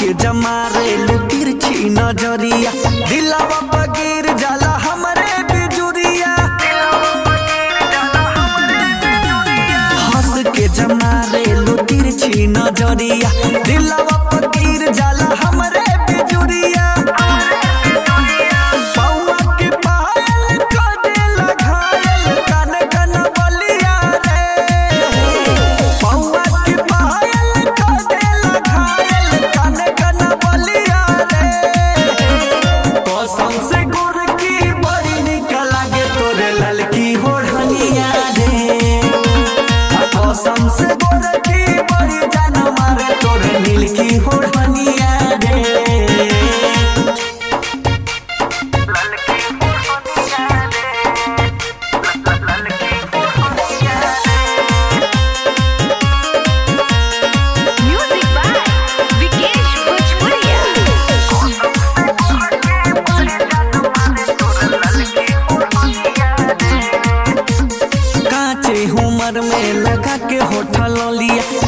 के जमारे लू तिरछी नजरिया दिलवा बगीर जाला हमरे बिजुरिया हंस के जमारे लू तिरछी नजरिया दिलवा बगीर जाला हमरे बिजुरिया पौआ के पायल कदेला घायल कन कन बलिया रे पौआ के पायल कदेला घायल कन कन बलिया रे कसम से गुर की बड़ी निक लागे तोरे ललकी होढ़निया रे कसम से गुर की बड़ी जान मारे तोरे नीलकी होढ़निया रे Music by Vikesh Bhojpuria. कांचे उमर में लगा के होठल लिया